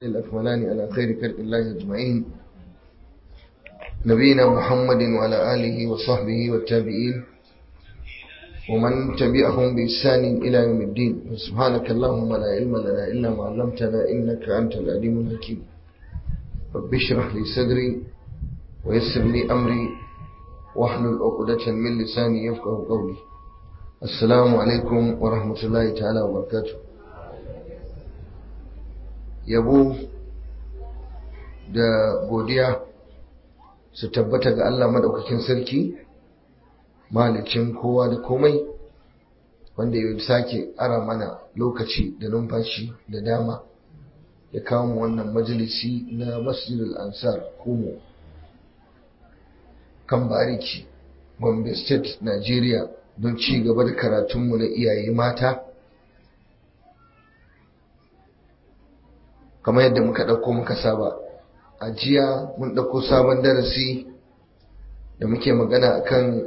الأكملان على خير خلق الله أجمعين نبينا محمد وعلى آله وصحبه والتابعين ومن تبعهم بإحسان إلى يوم الدين سبحانك اللهم لا علم لنا إلا ما علمتنا إنك أنت العليم الحكيم رب اشرح لي صدري ويسر لي أمري واحلل عقدة من لساني يفقه قولي السلام عليكم ورحمة الله تعالى وبركاته yabo da godiya su tabbata ga Allah madaukakin sarki malicin kowa da komai wanda ya sake ara mana lokaci da numfashi da dama ya kawo mu wannan majalisi na masjidul ansar kumo kan bariki gombe state nigeria don ci gaba da karatunmu na iyaye mata kamar yadda muka ɗauko muka saba a jiya mun ɗauko sabon darasi da muke magana akan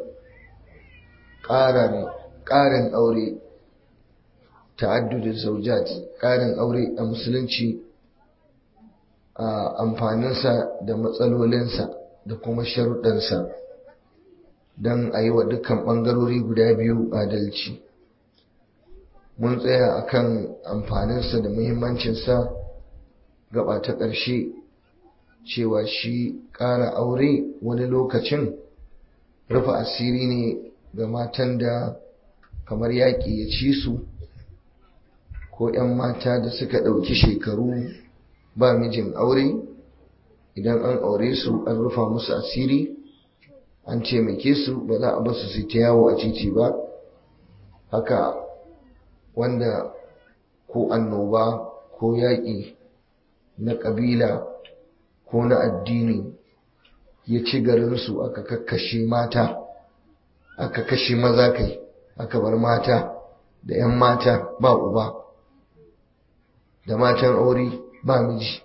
ƙarin aure ta'addudin zaujat ƙarin aure a musulunci a amfaninsa da matsalolinsa da kuma sharuɗansa don a yi wa dukkan ɓangarori guda biyu adalci mun tsaya akan amfaninsa da muhimmancinsa gaba ta ƙarshe cewa shi ƙara aure wani lokacin rufe asiri ne ga matan da kamar yaƙi ya ci su ko 'yan mata da suka ɗauki shekaru ba mijin aure idan an aure su an rufa musu asiri an taimake su ba za a basu su ta yawo a titi ba haka wanda ko annoba ko yaƙi na ƙabila ko na addini ya ci garinsu aka kakkashe mata aka kashe maza kai aka bar mata da 'yan mata ba uba da matan aure ba miji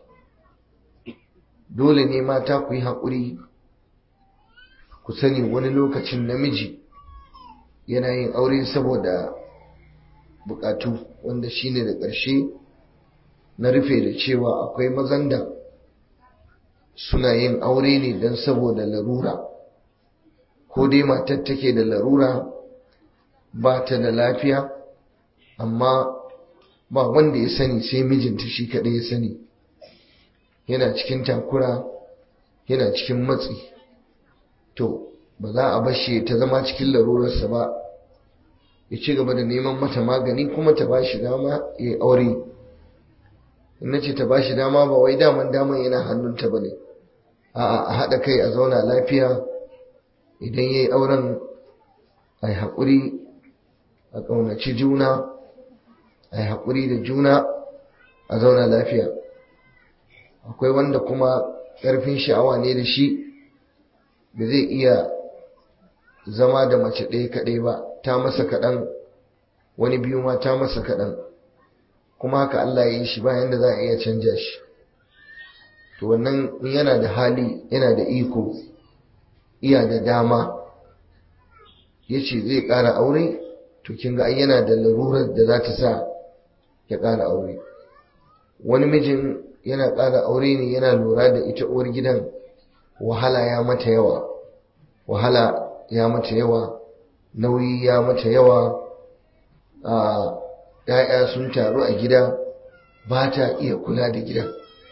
dole ne mata ku yi haƙuri ku sani wani lokacin namiji yana yin aure saboda buƙatu wanda shine da ƙarshe na rufe da cewa akwai mazan da suna yin aure ne don saboda larura ko dai matar take da larura ba ta da lafiya amma ba wanda ya sani sai mijinta shi kaɗai ya sani yana cikin takura yana cikin matsi to ba za a bashe ta zama cikin larurarsa ba ya ci gaba da neman mata magani kuma ta ba shi dama ya yi aure na ce ta bashi dama ba wai daman daman yana hannunta ba ne a haɗa kai a zauna lafiya idan ya yi auren a yi haƙuri a ƙaunaci juna a yi haƙuri da juna a zauna lafiya akwai wanda kuma ƙarfin sha'awa ne da shi da zai iya zama da mace ɗaya kaɗai ba ta masa kaɗan wani biyu ma ta masa kaɗan kuma haka Allah ya yi shi bayan da za a iya canja shi to wannan yana da hali yana da iko iya da dama ya ce zai ƙara aure to kin ga yana da larurar da za ta sa ya ƙara aure wani mijin yana ƙara aure ne yana lura da ita uwar gidan wahala ya mata yawa wahala ya mata yawa nauyi ya mata yawa a ‘ya'ya sun taru a gida ba ta iya kula da gidan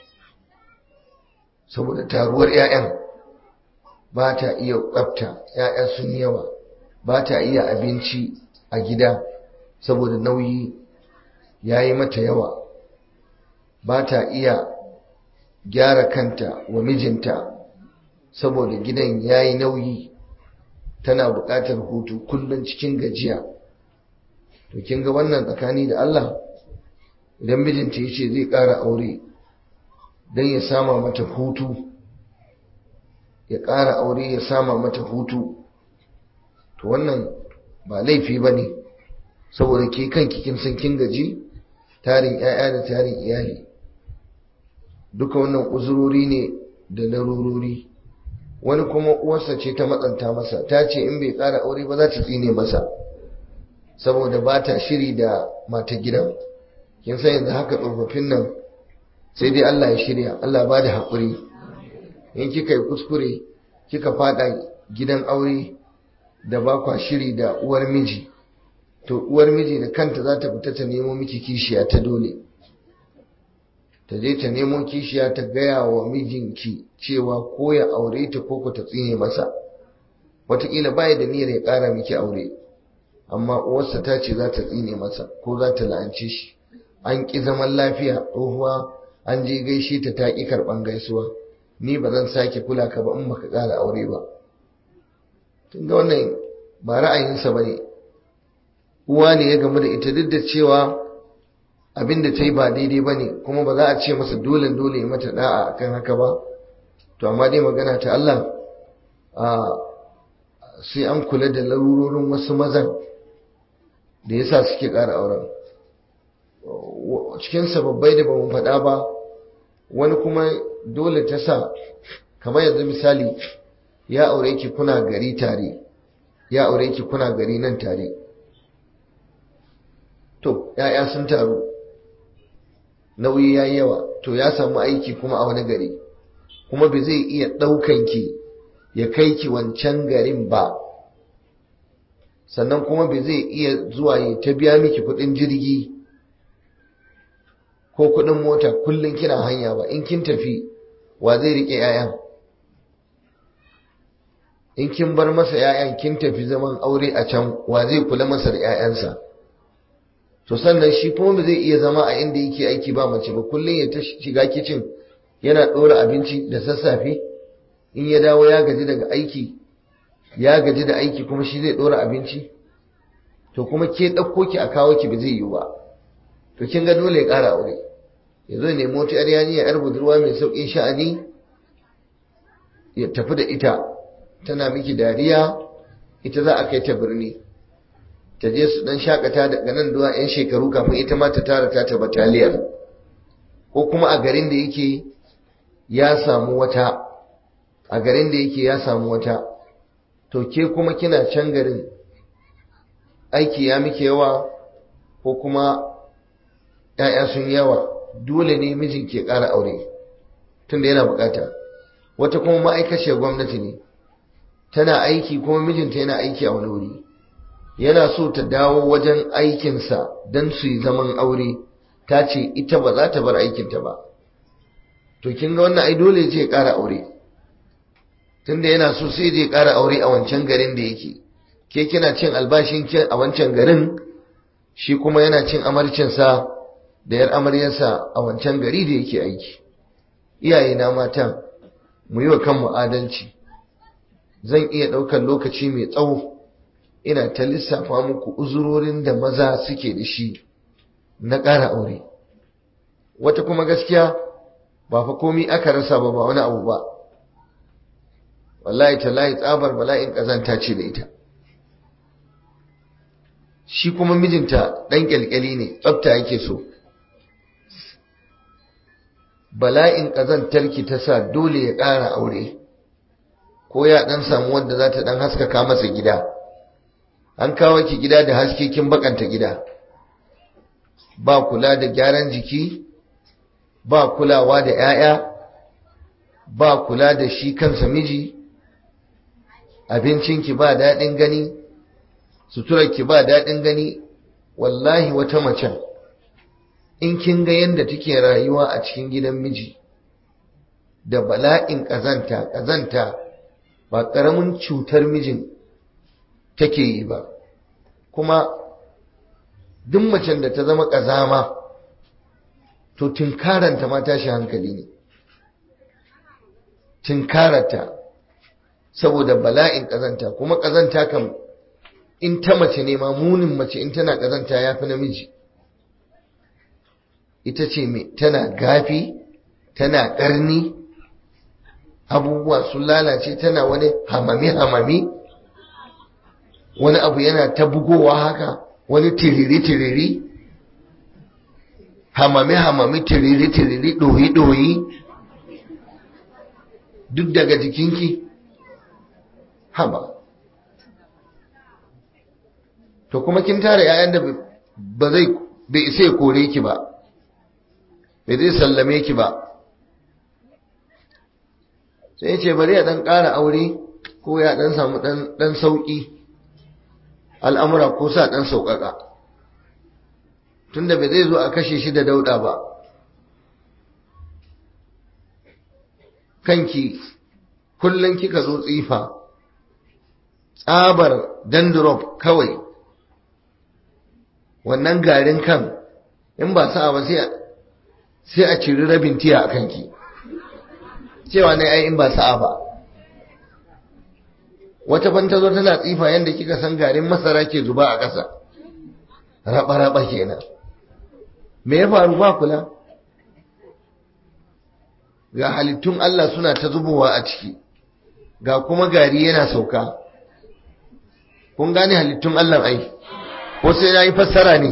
saboda taruwar ‘ya'yan ba ta iya tsafta ‘ya'ya sun yawa ba ta iya abinci a gida saboda nauyi ya yi mata yawa ba ta iya gyara kanta wa mijinta saboda gidan ya yi nauyi tana buƙatar hutu kullum cikin gajiya to kin ga wannan tsakani da Allah idan mijinta ya ce zai ƙara aure don ya sama mata hutu ya ƙara aure ya sama mata hutu to wannan ba laifi ba ne saboda ke kanki kin san kin gaji tarin 'ya'ya da tarin iyali duka wannan uzurori ne da larurori wani kuma uwarsa ce ta matsanta masa ta ce in bai ƙara aure ba za ta tsine masa saboda ba ta shiri da mata gidan kin san yanzu haka tsofaffin nan sai dai Allah ya shirya Allah ba da haƙuri in kika yi kuskure kika fada gidan aure da ba kwa shiri da uwar miji to uwar miji da kanta za ta fita ta nemo miki kishiya ta dole ta je ta nemo kishiya ta gaya wa mijinki cewa ko ya aure ta ko ku ta tsine masa wataƙila baya da niyyar ya ƙara miki aure amma uwarsa ta ce za ta tsine masa ko za ta la'ance shi an ƙi zaman lafiya tsohuwa an je gaishe ta ta ƙi karɓan gaisuwa ni ba zan sake kula ka ba in baka ƙara aure ba tun da wannan ba ra'ayinsa ba ne uwa ne ya gamu da ita duk da cewa abin da ta yi ba daidai ba ne kuma ba za a ce masa dole dole ya mata da'a akan haka ba to amma dai magana ta Allah a sai an kula da larurorin wasu mazan da yasa suke ƙara auren cikin sababbai da ba mu faɗa ba wani kuma dole ta sa kamar yanzu misali ya aure ki kuna gari tare ya aure ki kuna gari nan tare to ya'ya sun taru nauyi yayi yawa to ya samu aiki kuma a wani gari kuma bai zai iya ɗaukan ki ya kai ki wancan garin ba sannan kuma bai zai iya zuwa ya ta biya miki kuɗin jirgi ko kuɗin mota kullum kina hanya ba in kin tafi wa zai riƙe 'ya'yan in kin bar masa 'ya'yan kin tafi zaman aure a can wa zai kula masa da 'ya'yansa to sannan shi kuma ba zai iya zama a inda yake aiki ba mace ba kullum ya ta shiga kicin yana ɗora abinci da sassafe in ya dawo ya gaji daga aiki ya gaji da aiki kuma shi zai ɗora abinci to kuma ke ɗauko ki a kawo ki ba zai yiwu ba to kin ga dole ya ƙara aure ya zo nemi wata yar yarinya yar budurwa mai sauƙin sha'ani ya tafi da ita tana miki dariya ita za a kai ta birni ta je su dan shakata daga nan zuwa yan shekaru kafin ita ma ta tara ta ta bataliyar ko kuma a garin da yake ya samu wata a garin da yake ya samu wata to ke kuma kina can garin aiki ya miki yawa ko kuma ‘ya'ya sun yawa dole ne mijin ke ƙara aure tunda yana bukata wata kuma ma'aikaciyar gwamnati ne tana aiki kuma mijinta yana aiki a wani wuri yana so ta dawo wajen aikinsa don su yi zaman aure ta ce ita ba za ta bar aikinta ba to kin ga wannan ai dole je ƙara aure tunda yana so sai je ƙara aure a wancan garin da yake ke kina cin albashin a wancan garin shi kuma yana cin amarcinsa da yar amaryarsa a wancan gari da yake aiki iyaye na mata mu yi wa kanmu adalci zan iya ɗaukar lokaci mai tsawo ina ta lissafa muku uzurorin da maza suke da shi na ƙara aure wata kuma gaskiya ba fa komi aka rasa ba ba wani abu ba wallahi tallahi tsabar bala'in ƙazanta ce da ita shi kuma mijinta ɗan ƙyalƙyali ne tsafta yake so bala'in ƙazantarki ta sa dole ya ƙara aure ko ya ɗan samu wanda za ta ɗan haskaka masa gida an kawo ki gida da haske kin bakanta gida ba kula da gyaran jiki ba kulawa da 'ya'ya ba kula da shi kansa miji abincinki ba daɗin gani suturarki ba daɗin gani wallahi wata macen in kin ga yadda take rayuwa a cikin gidan miji da bala'in ƙazanta ƙazanta ba ƙaramin cutar mijin take yi ba kuma duk macen da ta zama ƙazama to tunkaranta ma tashi hankali ne tunkaranta saboda bala'in ƙazanta kuma ƙazanta kam in ta mace ne ma munin mace in tana ƙazanta ya fi namiji ita ce mai tana gafi tana ƙarni abubuwa sun lalace tana wani hamami-hamami wani abu yana ta bugowa haka wani tiriri-tiriri hamami-hamami tiriri-tiriri ɗoyi-ɗoyi duk daga jikinki haba to kuma kin tara yayan da ba zai bai isa ya kore ki ba bai zai sallame ki ba sai ce bari ya dan ƙara aure ko ya dan samu dan sauƙi al'amura ko sa dan sauƙaƙa tunda bai zai zo a kashe shi da dauɗa ba kanki kullum kika zo tsifa tsabar dandrop kawai wannan garin kan in ba sa'a ba sai a ciri rabin tiya a kanki cewa ne ai in ba sa'a ba wata ban zo tana tsifa yadda kika san garin masara ke zuba a ƙasa raba-raba kenan me ya faru ba kula ga halittun Allah suna ta zubowa a ciki ga kuma gari yana sauka kun gane halittun Allah ai ko sai na yi fassara ne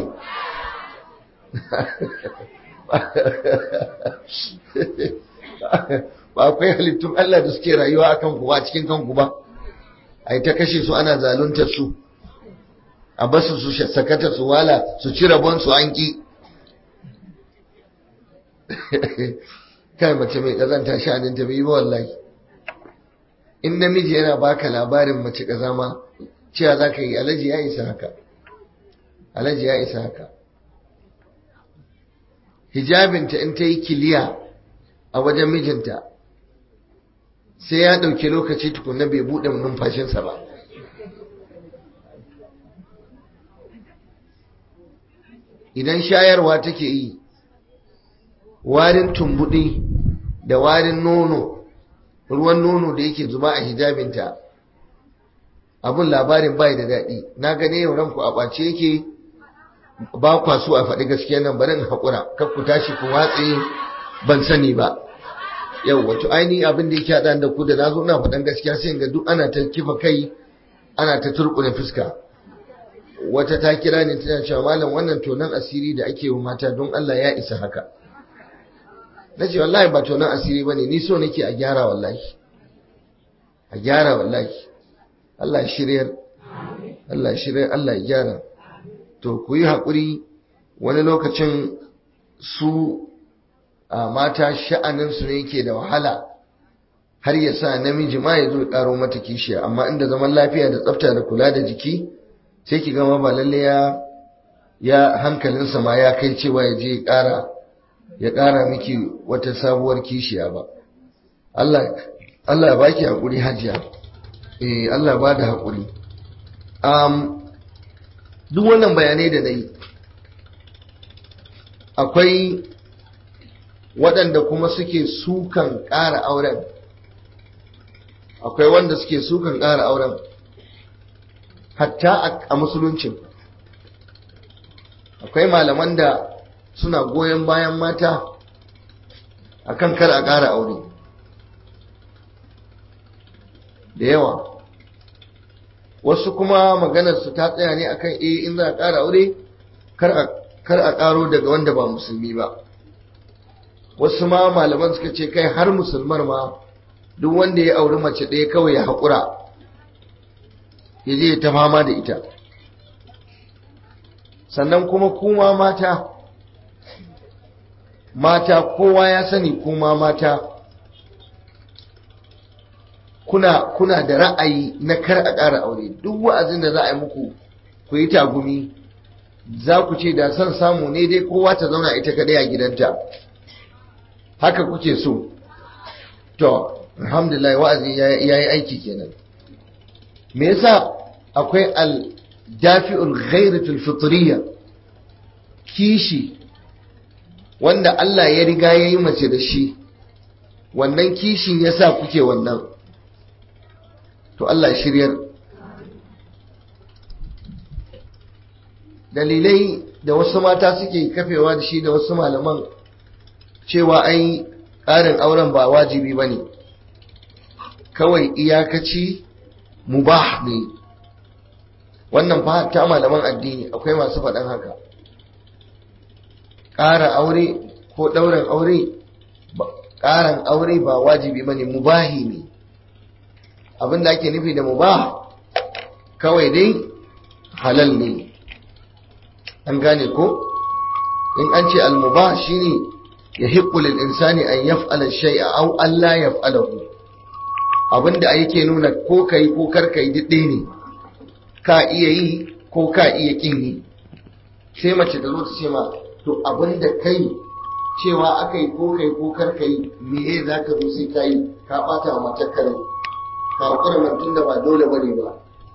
ba akwai halittun Allah da suke rayuwa akan ku a cikin kanku ba ai ta kashe su ana zaluntar su a basu su sakata su wala su ci rabon su an ki kai mace mai kazanta sha'anin ta bai ba wallahi in namiji yana baka labarin mace kazama cewa za ka yi alaji ya isa haka alaji ya isa haka hijabinta in ta yi kiliya a wajen mijinta sai ya ɗauki lokaci tukuna bai buɗe numfashinsa ba idan shayarwa take yi warin tumbuɗi da warin nono ruwan nono da yake zuba a hijabinta abun labarin bai da daɗi na gane yau ranku a ɓace yake ba kwa so a faɗi gaskiya nan barin haƙura kar ku tashi ku watse ban sani ba yau wato ainihin abin da yake haɗa da ku da na zo na faɗan gaskiya sai ga duk ana ta kifa kai ana ta turƙune fuska wata ta kira ni tana cewa malam wannan tonan asiri da ake wa mata don Allah ya isa haka na ce wallahi ba tonan asiri bane ni so nake a gyara wallahi a gyara wallahi Allah ya shiryar Allah ya shiryar Allah ya gyara to ku yi haƙuri wani lokacin su a mata sha'aninsu ne yake da wahala har ya sa namiji ma ya zo ƙaro mata kishiya amma inda zaman lafiya da tsafta da kula da jiki sai ki gama ba lalle ya ya hankalinsa ma ya kai cewa ya je ya ƙara ya ƙara miki wata sabuwar kishiya ba Allah Allah ya baki haƙuri hajiya eh Allah ba da haƙuri um, duk wannan bayanai da na yi akwai waɗanda kuma suke sukan ƙara auren akwai wanda suke sukan ƙara auren hatta a musuluncin akwai malaman da suna goyon bayan mata akan kar a ƙara aure da yawa wasu kuma maganarsu ta tsaya ne akan eh in za a ƙara aure kar a ƙaro daga wanda ba musulmi ba wasu ma malaman suka ce kai har musulmar ma duk wanda ya auri mace ɗaya kawai ya haƙura ya je ta fama da ita sannan kuma kuma mata mata kowa ya sani kuma mata kuna kuna da ra'ayi na kar a ƙara aure duk wa'azin da za a yi muku ku yi tagumi za ku ce da son samu ne dai kowa ta zauna ita kadai a gidanta haka kuke so to alhamdulillah wa'azi ya yi aiki kenan me yasa akwai al dafi'ul ghairatul fitriya kishi wanda Allah ya riga ya yi mace da shi wannan kishin yasa kuke wannan to Allah shiryar dalilai da wasu mata suke kafewa da shi da wasu malaman cewa ai ƙarin auren ba wajibi ba ne kawai iyakaci mubah ne wannan fa ta malaman addini akwai masu faɗan haka ƙara aure ko ɗaurin aure ƙarin aure ba wajibi ba ne mubahi ne abin da ake nufi da mubah kawai dai halal ne an gane ko in an ce almubah shine yahiqqu lil insani an yaf'ala shay'a aw an la yaf'alahu abinda yake nuna ko kai ko kar kai didde ne ka iya yi ko ka iya kin yi sai mace ta zo ta ce ma to abinda kai cewa aka yi ko kai ko kar kai me ya za ka zo sai ka yi ka bata wa matar kare ka hakura mantun da ba dole bane ba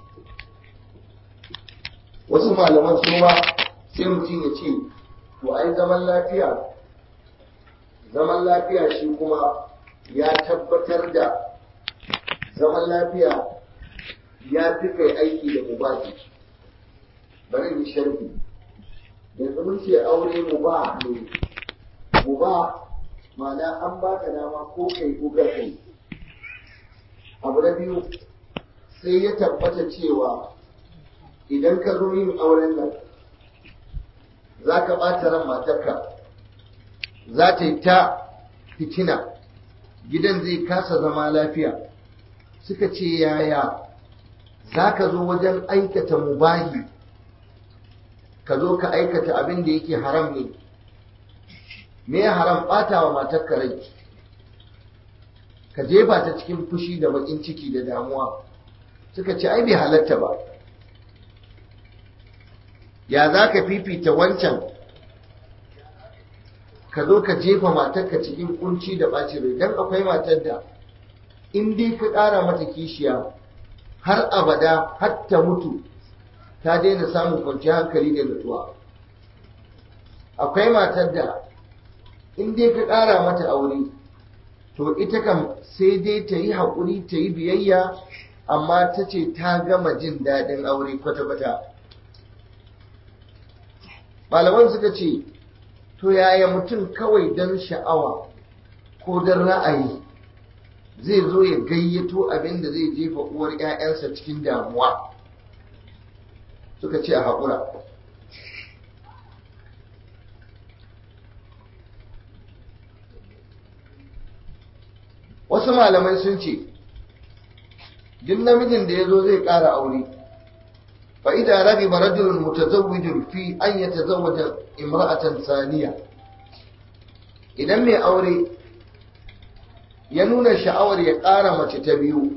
wasu malaman su ma sai mutum ya ce to ai zaman lafiya zaman lafiya shi kuma ya tabbatar da zaman lafiya ya fi kai aiki da mubahi bari in sharhi yanzu mun ce aure mubah ne mubah ma'ana an baka dama ko kai ko kar kai abu na biyu sai ya tabbata cewa idan ka zo yin auren nan za ka ɓata ran matarka za ta yi ta fitina gidan zai kasa zama lafiya suka ce yaya za ka zo wajen aikata mubahi ka zo ka aikata abin da yake haram ne me ya haram ɓata wa matarka rai ka jefa ta cikin fushi da baƙin ciki da damuwa suka ce ai bai halatta ba ya za ka fifita wancan ka zo ka jefa matarka cikin kunci da ɓaci rai don akwai matar da in dai ka ƙara mata kishiya har abada har ta mutu ta daina samun kwanciyar hankali da nutsuwa akwai matar da in dai ka ƙara mata aure to ita kam sai dai ta yi haƙuri ta yi biyayya amma ta ce ta gama jin daɗin aure kwata-kwata malaman suka ce to yaya mutum kawai don sha'awa ko don ra'ayi zai zo ya gayyato abin da zai jefa uwar 'ya'yansa cikin damuwa suka ce a haƙura wasu malamai sun ce duk namijin da ya zo zai ƙara aure فإذا رغب رجل متزوج في أن يتزوج امرأة ثانية idan mai aure ya nuna sha'awar ya ƙara mace ta biyu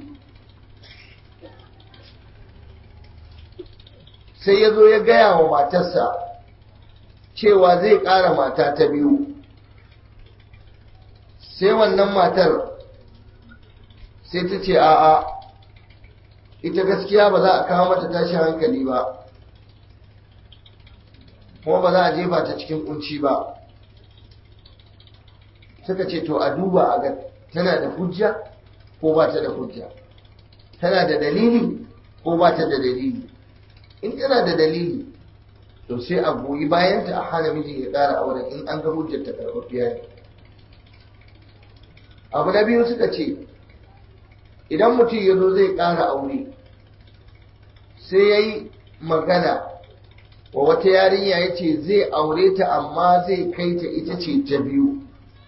sai ya zo ya gaya wa matarsa cewa zai ƙara mata ta biyu sai wannan matar sai ta ce a'a ita gaskiya ba za a kawo mata tashin hankali ba kuma ba za a jefa ta cikin kunci ba suka ce to a duba a ga tana da hujja ko ba ta da hujja tana da dalili ko ba ta da dalili in tana da dalili to sai a goyi bayanta a hana miji ya ƙara auren in an ga hujjar ta karɓaɓɓiya ne abu na biyu suka ce idan mutum ya zo zai ƙara aure sai ya yi magana wa wata yarinya ya ce zai aure ta amma zai kai ta ita ce ta biyu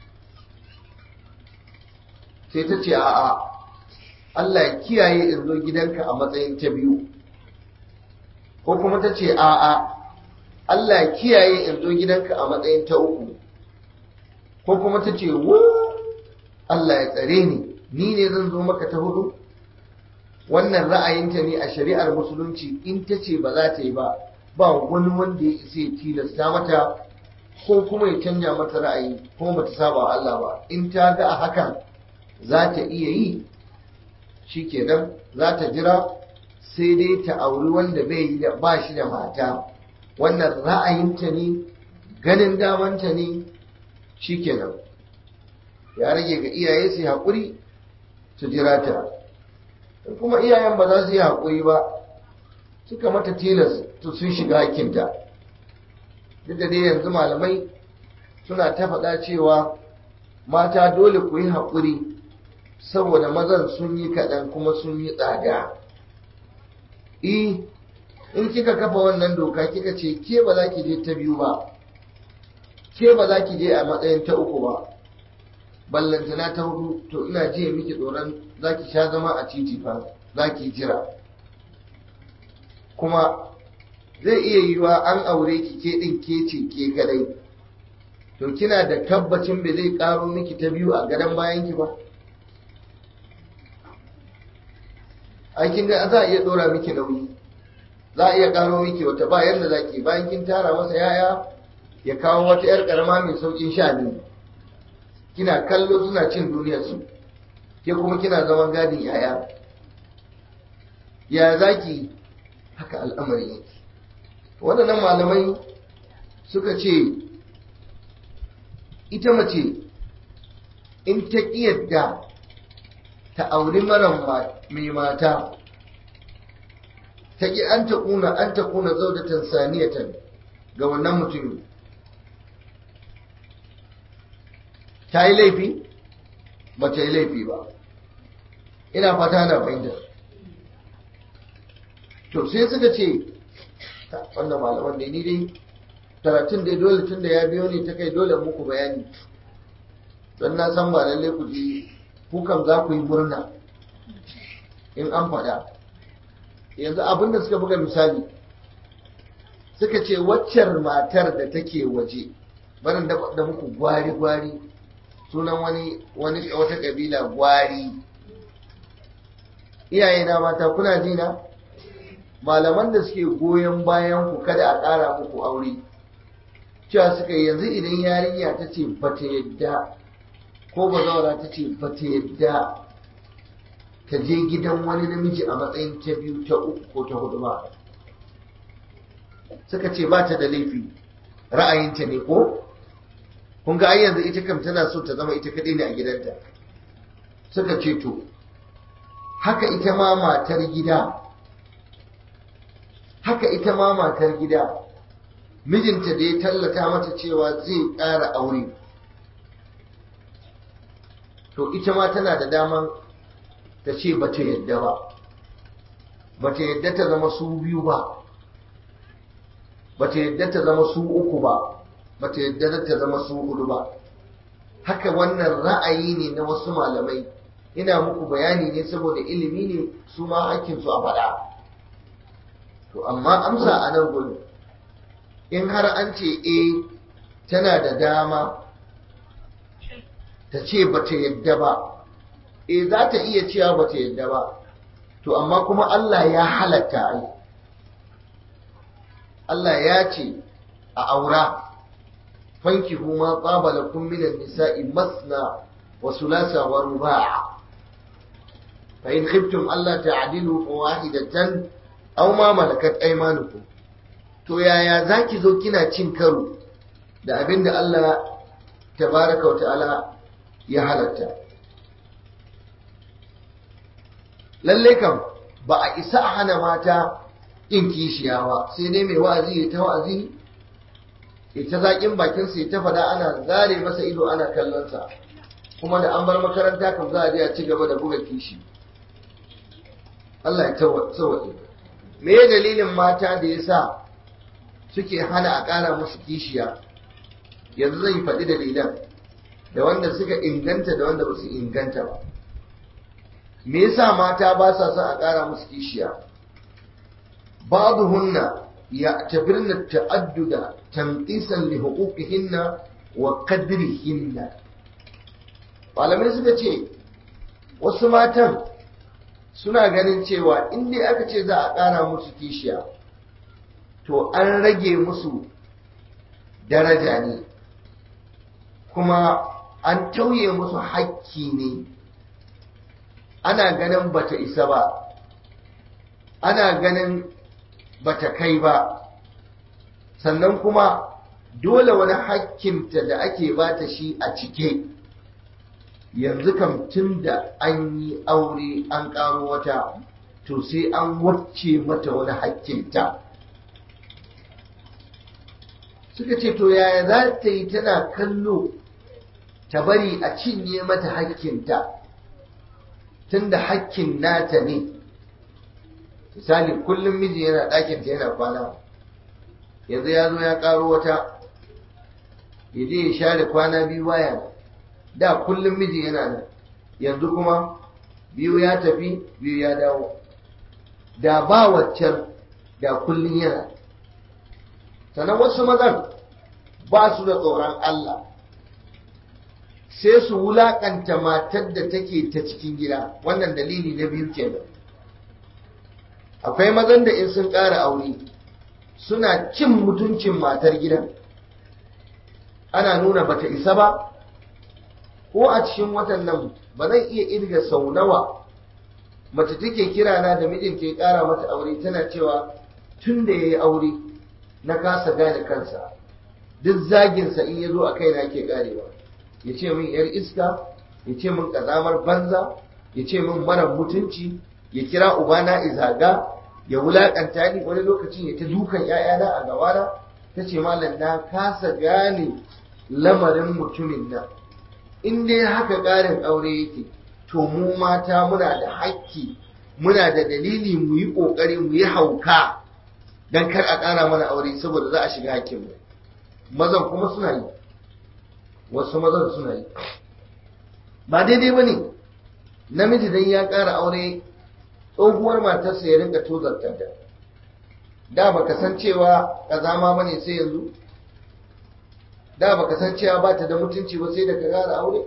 sai ta ce a'a Allah ya kiyaye in zo gidanka a matsayin ta biyu ko kuma ta ce a'a Allah ya kiyaye in zo gidanka a matsayin ta uku ko kuma ta ce wo Allah ya tsare ni ni ne zan zo maka ta hudu wannan ra'ayinta ne a shari'ar musulunci in ta ce ba za ta yi ba ba wani wanda ya isa ya tilasta mata ko kuma ya canja mata ra'ayi kuma bata saba wa Allah ba in ta ga a hakan za ta iya yi shikenan za ta jira sai dai ta auri wanda bai yi da ba shi da mata wannan ra'ayinta ne ganin damanta ne shikenan ya rage ga iyaye su haƙuri su jira ta kuma iyayen ba za su yi haƙuri ba suka mata tilas to sun shiga hakinta duk da dai yanzu malamai suna ta faɗa cewa mata dole ku yi haƙuri saboda mazan sun yi kaɗan kuma sun yi tsada i in kika kafa wannan doka kika ce ke ba za ki je ta biyu ba ke ba za ki je a matsayin ta uku ba ballantana ta hudu to ina jiya miki tsoron za ki sha zama a titi fa za ki jira kuma zai iya yiwa an aure ki ke ɗin ke ce ke kadai to kina da tabbacin bai zai karo miki ta biyu a gadon bayanki ba aikin ga za a iya dora miki nauyi za a iya karo miki wata ba yadda za ki bayan kin tara masa yaya ya kawo wata yar karama mai saukin sha ne kina kallo suna cin duniyar su ke kuma kina zaman gadin yaya ya za ki haka al'amari yake waɗannan malamai suka ce ita mace in ta yadda ta auri mara mai mata ta ƙi an ta ƙuna an ta ƙuna zaudatan saniyatan ga wannan mutumin ta yi laifi ba ta yi laifi ba ina fata na fahimta to sai suka ce wannan malaman da ni dai karatun dai dole tun da ya biyo ne ta kai dole muku bayani don na san ba lallai ku ji kukan za ku yi murna in an faɗa yanzu abin da suka buga misali suka ce waccar matar da take waje barin da muku gwari-gwari sunan wani wani wata kabila gwari iyayena mata kuna ji na malaman da suke goyon bayan ku kada a ƙara muku aure cewa suka yanzu idan yarinya ta ce ba ta yadda ko ba zaura ta ce ba ta yadda ta je gidan wani namiji a matsayin ta biyu ta uku ko ta hudu ba suka ce ba ta da laifi ra'ayinta ne ko kun ga ai yanzu ita kam tana so ta zama ita kadai ne a gidanta suka ce to haka ita ma matar gida haka ita ma matar gida mijinta da ya tallata mata cewa zai ƙara aure to ita ma tana da daman ta ce ba ta yadda ba ba ta yadda ta zama su biyu ba ba ta yadda ta zama su uku ba ba ta yadda ta zama su hudu ba haka wannan ra'ayi ne na wasu malamai ina muku bayani ne saboda ilimi ne su ma hakkinsu a faɗa to amma amsa a nan gurin in har an ce e tana da dama ta ce ba ta yadda ba e za ta iya cewa ba ta yadda ba to amma kuma Allah ya halatta ai Allah ya ce a aura fankihu ma tsaba lakum minan nisa'i masna wa sulasa wa ruba'a fa in khiftum alla ta'dilu fawahidatan aw ma malakat aymanukum to yaya zaki zo kina cin karo da abinda Allah tabaraka wa ta'ala ya halatta lalle kam ba a isa a hana mata yin kishiya ba sai dai mai wa'azi ya ta wa'azi ya ta zaƙin bakinsa ya ta faɗa ana zare masa ido ana kallonsa kuma da an bar makaranta kam za a je a ci gaba da buga kishi Allah ya tsawaye me ya dalilin mata da ya sa suke hana a ƙara musu kishiya yanzu zan yi faɗi dalilan da wanda suka inganta da wanda ba su inganta ba me yasa mata ba sa son a ƙara musu kishiya ba'dhunna ya'tabirna ta'adduda tanqisan li huquqihinna wa qadrihinna malamai suka ce wasu matan suna ganin cewa in dai aka ce za a ƙara musu kishiya to an rage musu daraja ne kuma an tauye musu hakki ne ana ganin bata isa ba ana ganin bata kai ba sannan kuma dole wani hakkinta da ake bata shi a cike yanzu kam tun da an yi aure an ƙaro wata to sai an wacce mata wani hakkinta suka ce to yaya za ta yi tana kallo ta bari a cinye mata hakkinta tunda hakkin nata ne misali kullum miji yana ɗakinta yana kwana yanzu ya zo ya ƙaro wata ya je ya share kwana biyu baya da kullum miji yana nan yanzu kuma biyu ya tafi biyu ya dawo da ba waccan da kullum yana sannan wasu mazan ba su da tsoron Allah sai su wulakanta matar da take ta cikin gida wannan dalili na biyu kenan akwai mazan da in sun ƙara aure suna cin mutuncin matar gidan ana nuna bata isa ba ko a cikin watan nan ba zan iya irga sau nawa mace take kira na da mijinta ya ƙara mata aure tana cewa tun da ya yi aure na kasa gane kansa duk zaginsa in ya zo a kaina ke ƙarewa ya ce min yar iska ya ce min ƙazamar banza ya ce min mara mutunci ya kira ubana izaga ya wulaƙanta ni wani lokacin ya ta dukan 'ya'yana a gabana ta ce malam na kasa gane lamarin mutumin nan in dai haka ƙarin aure yake to mu mata muna da hakki muna da dalili mu yi ƙoƙari mu yi hauka don kar a ƙara mana aure saboda za a shiga hakkinmu mazan kuma suna yi wasu mazan suna yi ba daidai ba ne namiji dan ya ƙara aure tsohuwar matarsa ya rinka tozarta da da baka san cewa ƙazama ba ne sai yanzu da baka san cewa ba ta da mutunci ba sai da ka ƙara aure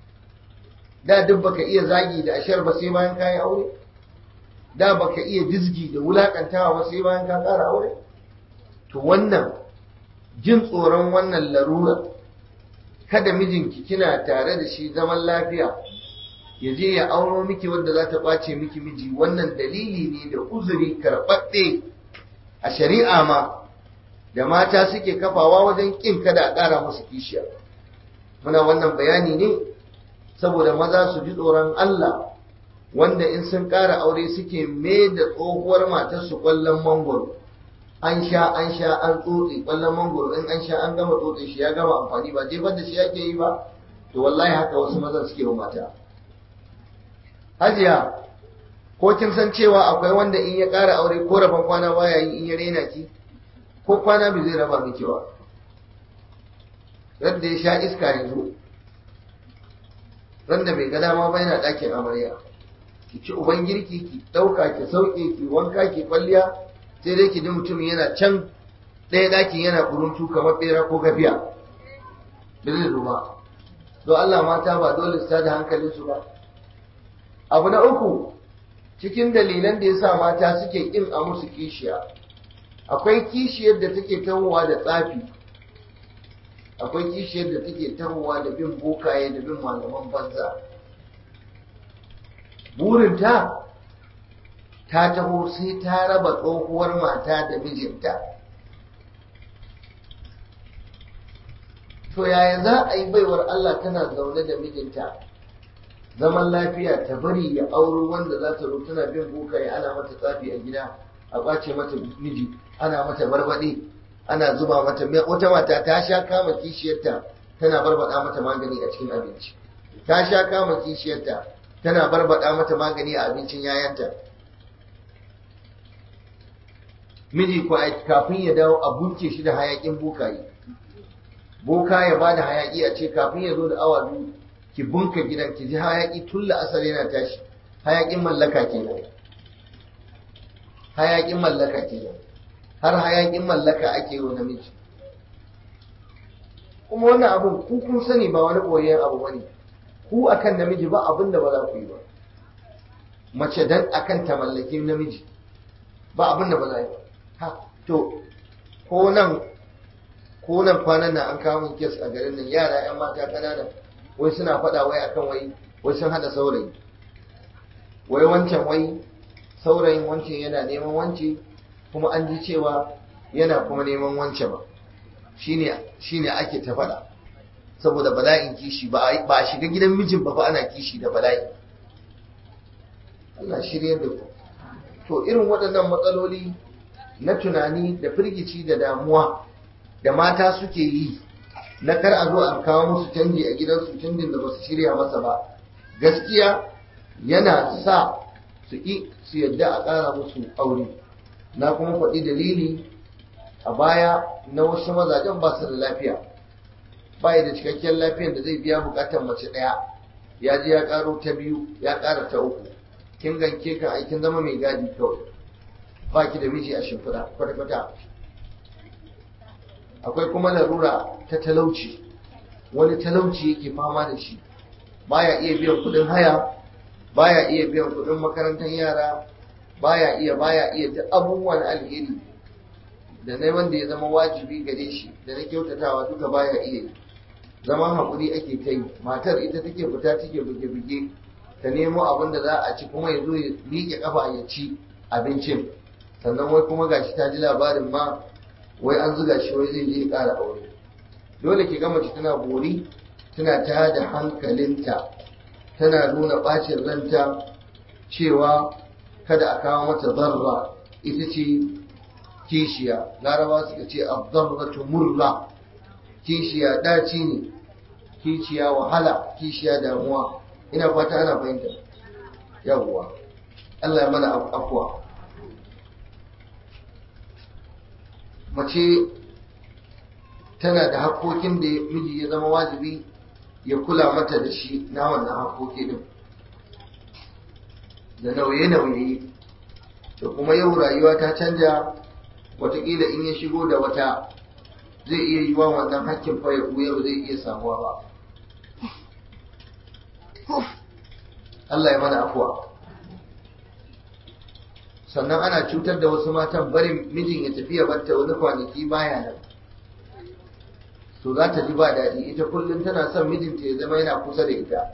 da duk baka iya zagi da ashar ba sai bayan kayi aure da baka iya dizgi da wulakantawa ba sai bayan ka ƙara aure to wannan jin tsoron wannan larura kada mijinki kina tare da shi zaman lafiya ya je ya auro miki wanda za ta ɓace miki miji wannan dalili ne da uzuri karɓaɗɗe a shari'a ma da mata suke kafawa wajen ƙin kada a ƙara musu kishiya muna wannan bayani ne saboda maza su ji tsoron Allah wanda in sun ƙara aure suke mai da tsohuwar matarsu ƙwallon mangoro an sha an sha an tsotse ƙwallon mangoro in an sha an gama tsotse shi ya gama amfani ba jefar da shi yake yi ba to wallahi haka wasu mazan suke wa mata hajiya ko kin san cewa akwai wanda in ya ƙara aure ko rabon kwana baya yi in ya rena ki ko kwana bai zai raba miki ba radda ya sha iska yanzu randa bai ga dama ba yana ɗakin amarya ki ci uban girki ki ɗauka ki sauke ki wanka ki kwalliya sai dai ki ji mutum yana can ɗaya ɗakin yana kuruntu kamar ɓera ko gafiya da zai zuba don Allah mata ba dole su da hankalinsu ba abu na uku cikin dalilan da ya sa mata suke ƙin a musu kishiya akwai kishiyar da take tahowa da tsafi akwai kishiyar da take tahowa da bin bokaye da bin malaman banza burinta ta taho sai ta raba tsohuwar mata da mijinta to yaya za a yi baiwar Allah tana zaune da mijinta zaman lafiya ta bari ya auro wanda za ta zo tana bin bokaye ana mata tsafi a gida a ɓace mata miji ana mata barbaɗe ana zuba mata wata mata ta sha kama kishiyarta tana barbada mata magani a cikin abinci ta sha kama kishiyarta tana barbada mata magani a abincin yayanta miji ko kafin ya dawo a bunke shi da hayakin bokaye boka ya bada hayaki a ce kafin ya zo da awa biyu ki bunka gidan ki ji hayaki tun la'asar yana tashi hayakin mallaka kenan hayakin mallaka kenan har hayakin mallaka ake yi wa namiji kuma wannan abun ku kun sani ba wani koyon abu bane ku akan namiji ba abin da ba za ku yi ba mace dan akan ta mallaki namiji ba abin da ba za yi ba ha to ko nan ko nan kwanan nan an kawo min kes a garin nan yara yan mata kanana wai suna faɗa wai akan wai wai sun hada saurayi wai wancan wai saurayin wancan yana neman wance kuma an ji cewa yana kuma neman wance ba shine shine ake ta faɗa saboda bala'in kishi ba a shiga gidan mijin ba fa ana kishi da bala'i Allah shirye da ku to irin waɗannan matsaloli na tunani da firgici da damuwa da mata suke yi na kar a zo a kawo musu canji a gidansu canjin da ba su shirya masa ba gaskiya yana sa su ƙi su yadda a ƙara musu aure na kuma faɗi dalili a baya na wasu mazajen ba su da lafiya ba da cikakken lafiyar da zai biya buƙatar mace ɗaya ya je ya ƙaro ta biyu ya ƙara ta uku kin ganke kan aikin zama mai gadi kawai ba ki da miji a shimfiɗa kwata-kwata akwai kuma larura ta talauci wani talauci yake fama da shi baya iya biyan kudin haya baya iya biyan kudin makarantar yara baya iya baya iya duk abubuwan alheri da na wanda ya zama wajibi gare shi da na kyautatawa duka baya iya yi zaman haƙuri ake ta yi matar ita take fita take buge-buge ta nemo abin da za a ci kuma ya zo ya miƙe ƙafa ya ci abincin sannan wai kuma gashi ta ji labarin ma wai an zuga shi wai zai je ƙara aure dole ki ga mace tana bori tana ta da hankalinta tana nuna ɓacin ranta cewa kada a kawo mata zarra ita ce kishiya larabawa suka ce abdarratu murra kishiya daci ne kishiya wahala kishiya damuwa ina fata ana fahimta yawwa Allah ya mana afuwa mace tana da haƙoƙin da miji ya zama wajibi ya kula mata da shi na wannan haƙoƙi din da nauye-nauye da kuma yau rayuwa ta canja watakila in ya shigo da wata zai iya yi wa wannan hakkin fa ya ɓuya ba zai iya samuwa ba Allah ya mana afuwa sannan ana cutar da wasu matan barin mijin ya tafiya barta wani kwanaki baya nan to za ta ji ba daɗi ita kullum tana son mijinta ya zama yana kusa da ita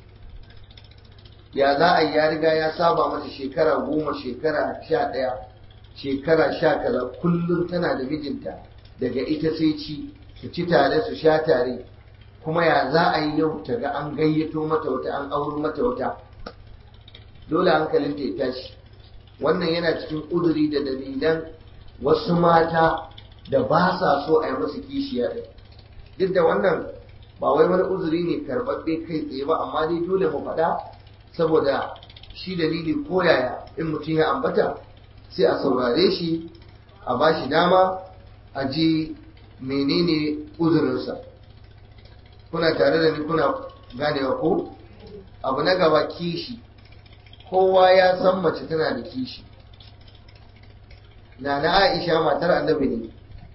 ya za a yi ya riga ya saba mata shekara goma shekara sha ɗaya shekara sha kaza kullum tana da mijinta daga ita sai ci su ci tare su sha tare kuma ya za a yi yau ta ga an gayyato mata wata an auro mata wata dole hankalinta ya tashi wannan yana cikin ƙuduri da dalilan wasu mata da ba sa so a yi musu kishiya ɗin duk da wannan ba wai wani uzuri ne karɓaɓɓe kai tsaye ba amma dai dole mu faɗa saboda shi dalili ko yaya in mutum ya ambata sai a saurare shi a ba shi dama a ji menene uzurinsa kuna tare da ni kuna ganewa ko abu na gaba kishi kowa ya san mace tana da kishi na na aisha matar annabi ne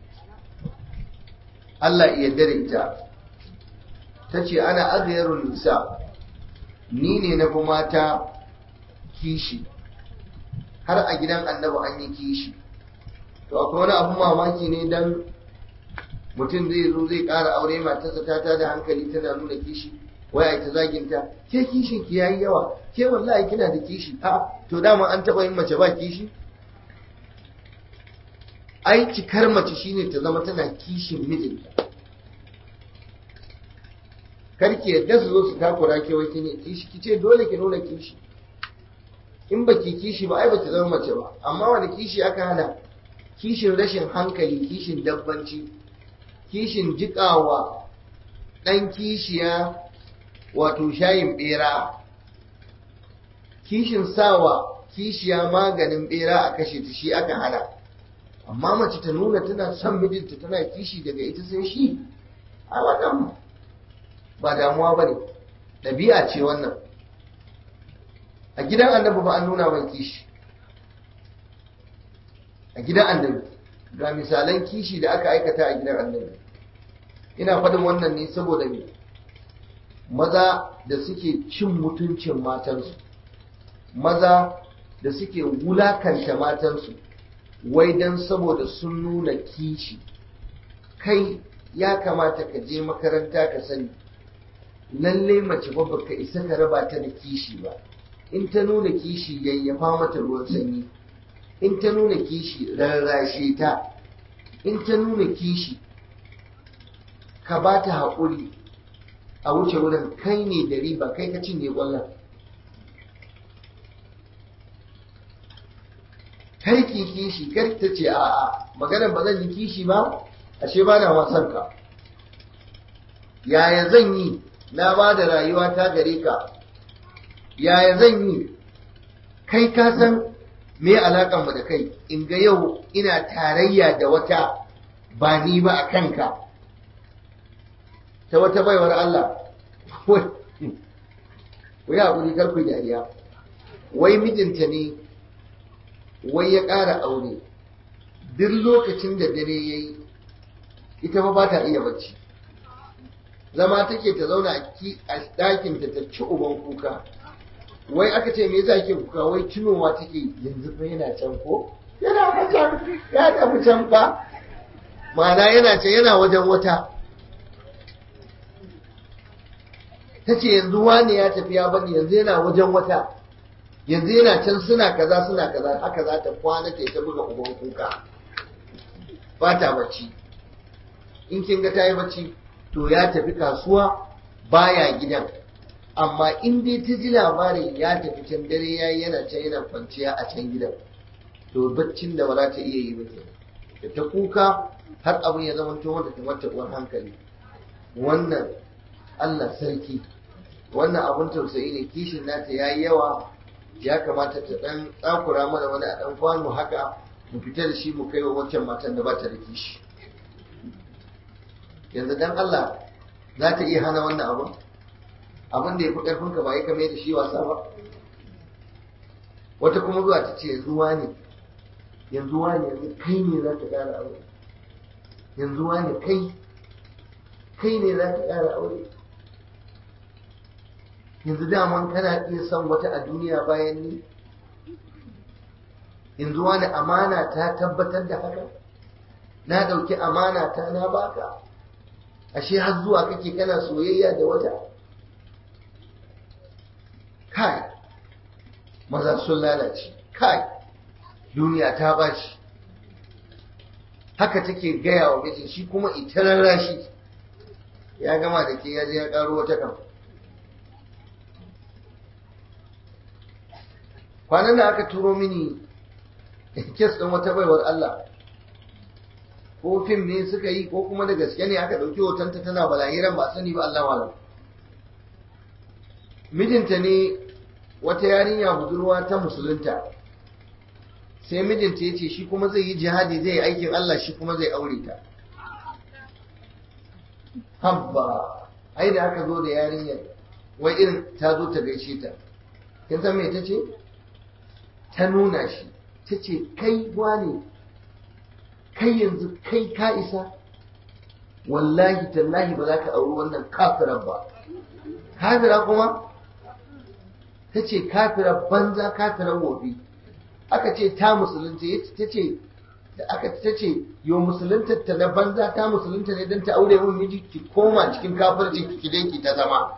Allah ya yarda da ita ta ce ana agayarun nisa ni ne na fi mata kishi har a gidan annabi an yi kishi to akwai wani abu mamaki ne dan mutum zai zo zai ƙara aure matarsa ta ta da hankali tana nuna kishi waya ta zaginta ke kishin ki yayi yawa ke wallahi kina da kishi a to dama an taba yin mace ba kishi ai cikar mace shine ta zama tana kishin mijinta karki yadda su zo su takura ke wai kine kishi kice dole ki nuna kishi in baki kishi ba ai baki zama mace ba amma wani kishi aka hana kishin rashin hankali kishin dabbanci kishin jikawa ɗan kishiya wato shayin bera kishin sawa kishiya maganin bera a kashe ta shi aka hana amma mace ta nuna tana son mijinta tana kishi daga ita sai shi a wannan ba damuwa ba ne ɗabi'a ce wannan a gidan annabi ba an nuna mai kishi a gidan annabi ga misalan kishi da aka aikata a gidan annabi ina faɗin wannan ne saboda me maza da suke cin mutuncin matansu maza da suke wulakanta matansu wai don saboda sun nuna kishi kai ya kamata ka je makaranta ka sani lalle mace ba baka isa ka raba ta da kishi ba in ta nuna kishi yayyafa mata ruwan sanyi in ta nuna kishi rarrashe ta in ta nuna kishi ka ba ta haƙuri a wuce wurin kai ne da riba kai ka cinye ƙwallon kai ki kishi kar ta ce a'a maganar ba zan yi kishi ba ashe ba na wasan ka yaya zan yi na ba da rayuwa ta gare ka yaya zan yi kai ka san me alaƙar mu da kai in ga yau ina tarayya da wata ba ni ba a kanka ta wata baiwar Allah wai haƙuri karku dariya wai mijinta ne wai ya ƙara aure duk lokacin da dare ya yi ita ba ba ta iya bacci zama take ta zauna a ɗakin ta ta ci uban kuka wai aka ce me yasa ke kuka wai tunowa take yanzu fa yana can ko yana can ya tafi can fa ma'ana yana can yana wajen wata ta ce yanzu wani ya tafi ya bani yanzu yana wajen wata yanzu yana can suna kaza suna kaza haka za ta kwana ta ta buga uban kuka ba ta bacci in kin ga ta yi bacci to ya tafi kasuwa baya gidan amma in dai ta ji labarin ya tafi can dare ya yi yana can yana kwanciya a can gidan to baccin da ba za ta iya yi ba da ta kuka har abin ya zama to wanda kamar taɓuwar hankali wannan Allah sarki wannan abin tausayi ne kishin nata ya yi yawa ya kamata ta ɗan tsakura mana wani a ɗan kwano haka mu fita da shi mu kai wa wancan matan da ba ta da kishi yanzu dan Allah za ta iya hana wannan abin abin da ya fi ƙarfinka ba ya kame da shi wasa ba wata kuma zuwa ta ce yanzu ne yanzu ne yanzu kai ne za ta ƙara aure yanzu ne kai kai ne za ta ƙara aure yanzu daman kana iya son wata a duniya bayan ni yanzu wani amana ta tabbatar da haka na ɗauki amana ta na baka ashe har zuwa kake kana soyayya da wata kai maza sun lalace kai duniya ta bashi haka take gaya wa mijin shi kuma ita rarrashi ya gama da ke ya je ya karo wata kan kwanan da aka turo mini kes ɗin wata baiwar Allah ko fim ne suka yi ko kuma da gaske ne aka ɗauki hotonta tana balahiran ba sani ba Allah malam mijinta ne wata yarinya budurwa ta musulunta sai mijinta ya ce shi kuma zai yi jihadi zai yi aikin Allah shi kuma zai aure ta habba ai da aka zo da yarinyar wai irin ta zo ta gaishe ta kin san me ta ce ta nuna shi ta ce kai wane kai yanzu kai ka isa wallahi tallahi ba za ka auri wannan kafirar ba kafira kuma ta ce kafira banza kafirar wofi aka ce ta musulunta ta ce da aka ta ce yo musulunta ta na banza ta musulunta ne don ta aure mun miji ki koma cikin kafirci ki ki ta zama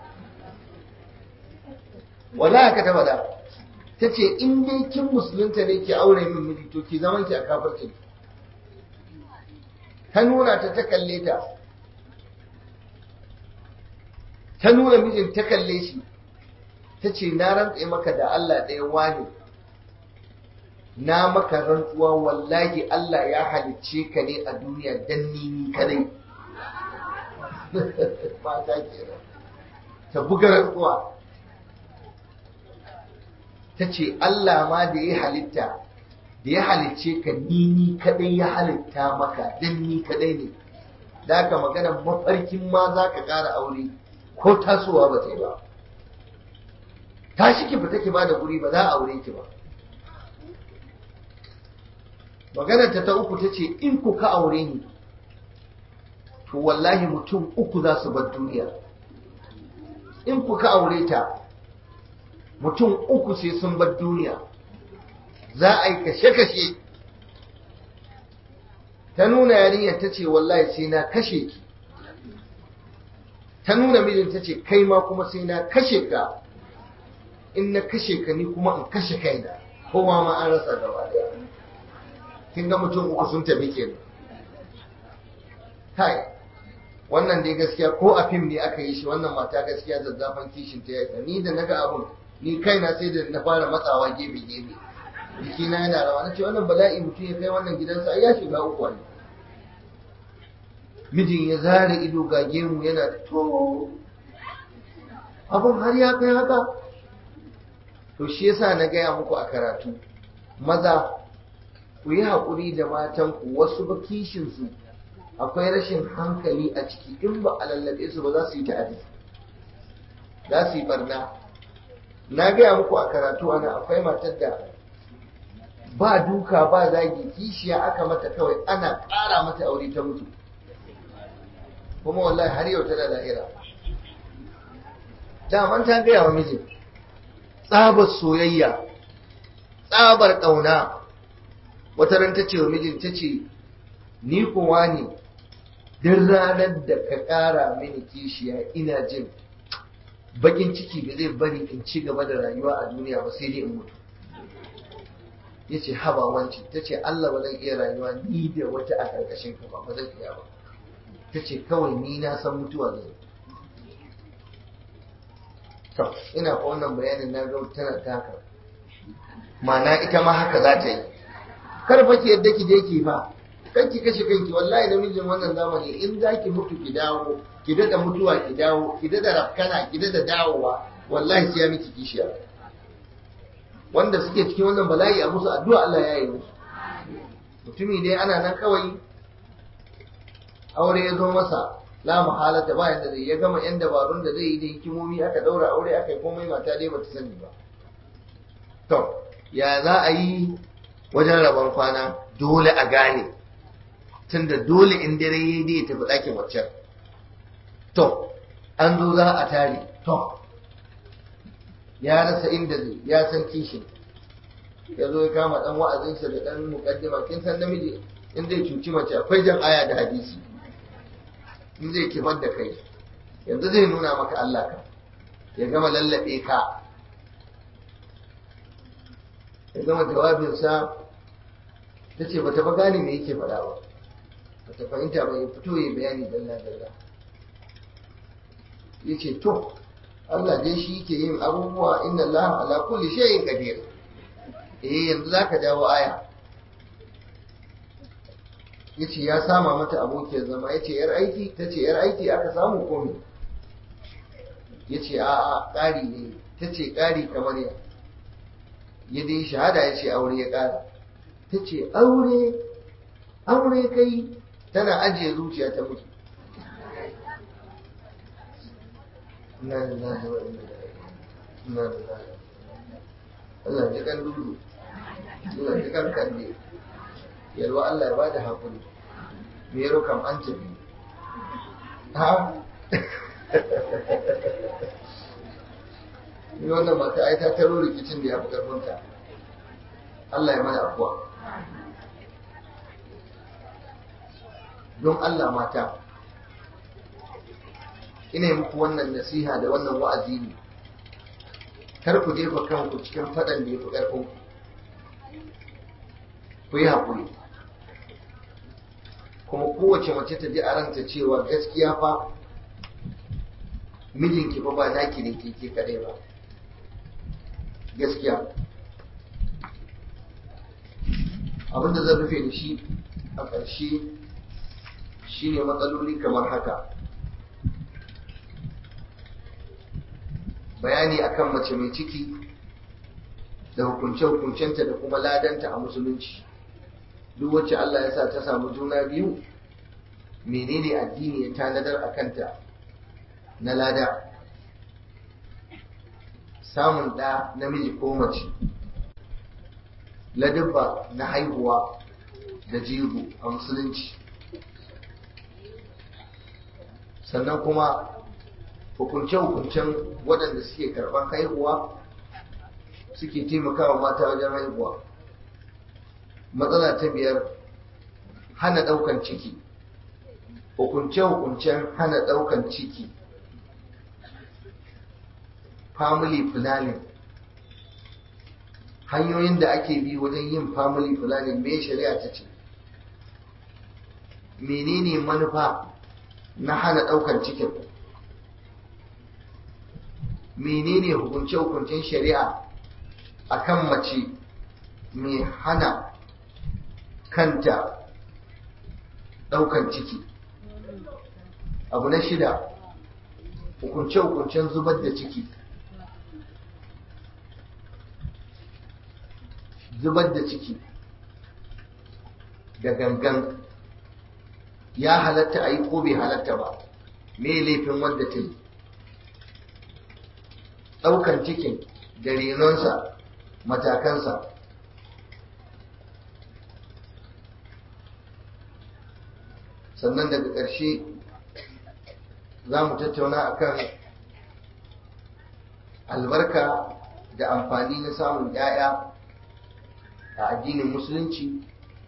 wala aka ta faɗa ta ce in dai kin musulunta ne ki aure min miji to ki zaman ki a kafirci ta nuna ta ta kalle ta ta nuna mijin ta kalle shi ta ce na rantse maka da Allah ɗaya wani na maka rantsuwa wallahi Allah ya halicce ka ne a duniya dan ni ni kadai mata kenan ta buga rantsuwa ta ce Allah ma da ya halitta da ya halicce ka ni ni kadai ya halitta maka dan ni kadai ne da haka magana mafarkin ma za ka ƙara aure ko tasowa ba ta yi ba tashi ki fita ki ba da guri ba za a aure ki ba maganar ta ta uku ta ce in ku ka aure ni to wallahi mutum uku za su bar duniya in ku ka aure ta mutum uku sai sun bar duniya za a yi kashe-kashe ta nuna yarinyar ta ce wallahi sai na kashe ki ta nuna mijin ta ce kai ma kuma sai na kashe ka in na kashe ka ni kuma in kashe kaina kowa ma an rasa gaba daya kin ga mutum uku sun tafi kenan kai wannan dai gaskiya ko a fim ne aka yi shi wannan mata gaskiya zazzafan kishin ta yaka ni da naga abun ni kaina sai da na fara matsawa gefe gefe jiki na yana rawa na ce wannan bala'i mutum ya kai wannan gidansa ai ya shiga uku ne mijin ya zare ido ga gemu yana to abun har ya kai haka to shi yasa na gaya muku a karatu maza ku yi haƙuri da matanku wasu ba kishinsu akwai rashin hankali a ciki in ba a lallabe su ba za su yi ta'adi za su yi barna na gaya muku a karatu ana akwai matar da ba duka ba zagi kishiya aka mata kawai ana ƙara mata aure ta mutu kuma wallahi har yau tana lahira daman ta gaya wa mijin tsabar soyayya tsabar ƙauna wata ran ta ce wa mijin ta ce ni kowa ne duk ranar da ka ƙara mini kishiya ina jin bakin ciki ba zai bari in ci gaba da rayuwa a duniya ba sai dai in mutu ya ce haba wanci ta ce Allah ba zan iya rayuwa ni da wata a ƙarƙashin ka ba ba zan iya ba ta ce kawai ni na san mutuwa zai to ina ko wannan bayanin na ga tana ta haka ma'ana ita ma haka za ta yi kar fa ki yadda ki je ki fa kan ki kashe kanki wallahi namijin wannan zamani in za ki mutu ki dawo ki dada mutuwa ki dawo ki dada rafkana ki dada dawowa wallahi sai ya miki kishiya wanda suke cikin wannan bala'i a musu addu'a Allah ya yi musu mutumi dai ana nan kawai aure ya zo masa la mahalata ba yanda zai ya gama yan dabarun da zai yi da hikimomi aka daura aure aka yi komai mata dai bata sani ba to ya za a yi wajen rabon kwana dole a gane tunda dole in dare ya dai tafi ɗakin waccan to an zo za a tare to ya rasa inda zai ya san kishin ya zo ya kama dan wa'azinsa da dan mukaddima kin san namiji in zai cuci mace akwai jan aya da hadisi in zai kifar da kai yanzu zai nuna maka Allah ka ya gama lallabe ka ya gama jawabinsa ta ce ba ta ba gane me yake faɗa ba ba ta fahimta ba ya fito ya bayani dalla dalla ya ce to Allah dai shi ke yin abubuwa inna Allah ala kulli shay'in qadir eh yanzu zaka jawo aya yace ya sama mata abokiyar zama yace yar aiki tace yar aiki aka samu komai yace a a ƙari ne tace ƙari kamar ya ya dai shahada yace aure ya ƙara tace aure aure kai tana ajiye zuciya ta mutu inna lillahi wa inna ilaihi inna lillahi Allah ji kan dudu Allah ji kan kalle yalwa Allah ya bada hakuri me yaro kam an tafi ha ni wannan mata ai ta taro rikicin da ya fi karfinta Allah ya mana afuwa don Allah mata ina muku wannan nasiha da wannan wa'azi ne kar ku jefa kanku cikin faɗan da ya fi ƙarfin ku yi haƙuri kuma kowace mace ta ji a ranta cewa gaskiya fa mijinki fa ba naki ne ke kaɗai ba gaskiya abinda zan rufe da shi a ƙarshe shine matsaloli kamar haka bayani akan mace mai ciki da hukunce-hukuncenta da kuma ladanta a musulunci duk wacce Allah ya sa ta samu juna biyu menene addini ya tanadar a kanta na lada samun ɗa namiji ko mace ladabba na haihuwa da jigo a musulunci sannan kuma hukunce-hukuncen waɗanda suke karɓar haihuwa suke taimakawa mata wajen haihuwa matsala ta biyar hana ɗaukan ciki hukunce-hukuncen hana ɗaukan ciki family planning hanyoyin da ake bi wajen yin family planning me shari'a ta ce menene manufa na hana ɗaukan cikin menene hukunce-hukuncen shari'a akan mace mai hana kanta ɗaukan ciki abu na shida hukunce-hukuncen zubar da ciki zubar da ciki da gangan ya halatta a yi ko bai halatta ba me laifin wanda ta yi ɗaukan cikin da renonsa matakansa sannan daga ƙarshe za mu tattauna akan albarka da amfani na samun 'ya'ya a addinin musulunci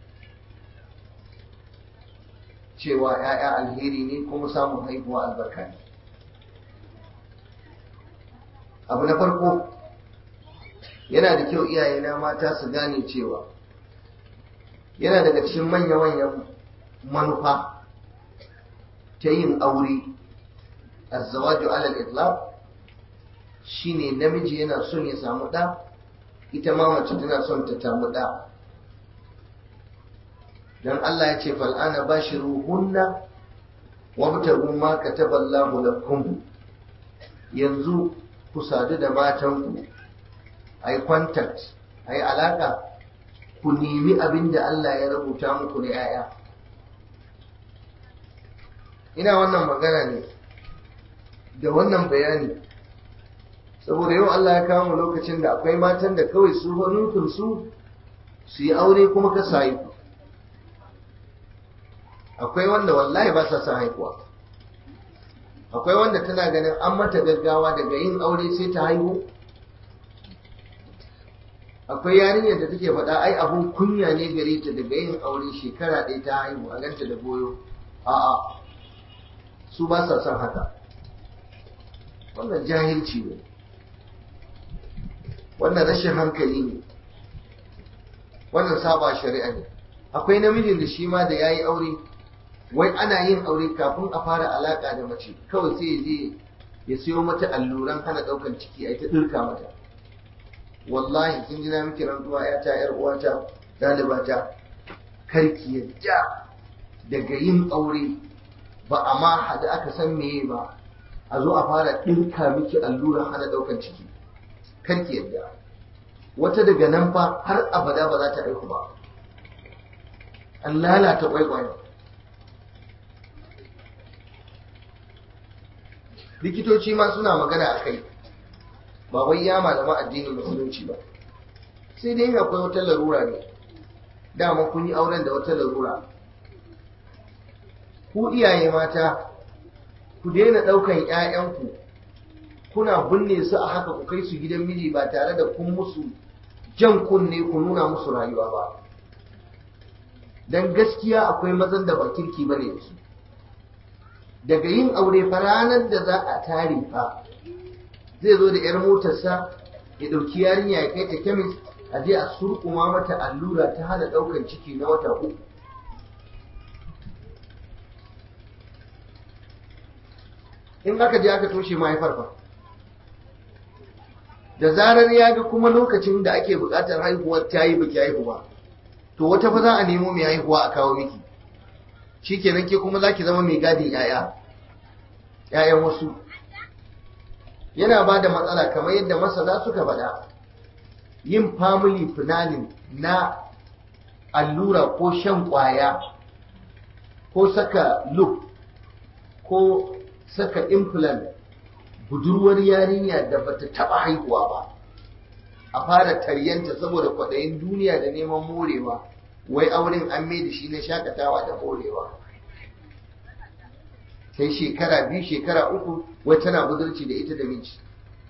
cewa 'ya'ya alheri ne kuma samun haihuwa albarka ne abu na farko yana da kyau iyayena mata su gane cewa yana daga cikin manya-manyan manufa ta yin aure azzawaju alal itlaq shine namiji yana son ya samu ɗa ita ma mace tana son ta samu ɗa dan Allah ya ce fal'ana bashiruhunna wabtagu ma kataballahu lakum yanzu ku sadu da matanku ai contact ai alaka ku nemi abin da Allah ya rubuta muku na 'ya'ya ina wannan magana ne da wannan bayani saboda yau Allah ya kawo lokacin da akwai matan da kawai su nufin su su yi aure kuma ka sayi akwai wanda wallahi ba sa son haihuwa akwai wanda tana ganin an mata gaggawa daga yin aure sai ta haihu akwai yarinyar da take faɗa ai abun kunya ne gare ta daga yin aure shekara ɗaya ta haihu a ganta da goyo a'a su ba sa son haka wannan jahilci ne wannan rashin hankali ne wannan saba shari'a ne akwai namijin da shi ma da ya yi aure wai ana yin aure kafin a fara alaka da mace kawai sai ya je ya siyo mata alluran hana ɗaukan ciki a ta ɗirka mata wallahi kin ji na miki rantsuwa ya ta yar uwata dalibata karki yadda daga yin aure ba a ma hada aka san meye ba a zo a fara ɗirka miki alluran hana ɗaukan ciki karki yadda wata daga nan fa har abada ba za ta aiku ba an lalata kwaikwayo likitoci ma suna magana a kai ba wai ya malama addinin musulunci ba sai dai akwai wata larura ne dama kun yi auren da wata larura ku iyaye mata ku daina ɗaukan 'ya'yanku kuna binne su a haka ku kai su gidan miji ba tare da kun musu jan kunne ku nuna musu rayuwa ba dan gaskiya akwai mazan da ba kirki bane da su daga yin aure fa ranar da za a tare fa zai zo da 'yar motarsa ya ɗauki yarinya ya kai ta kemis a je a surkuma mata allura ta hana ɗaukan ciki na wata uku in aka je aka toshe mahaifar fa da zarar ya ga kuma lokacin da ake buƙatar haihuwar ta yi baki haihuwa to wata fa za a nemo mai haihuwa a kawo miki shikenan ke kuma za ki zama mai gadin 'ya'ya 'ya'yan wasu yana ba da matsala kamar yadda masana suka faɗa yin family planning na allura ko shan ƙwaya ko saka loop ko saka implant budurwar yarinya da bata taɓa haihuwa ba a fara taryanta saboda kwaɗayin duniya da neman morewa wai auren an mai da shi na shakatawa da morewa sai shekara biyu shekara uku wai tana budurci da ita da miji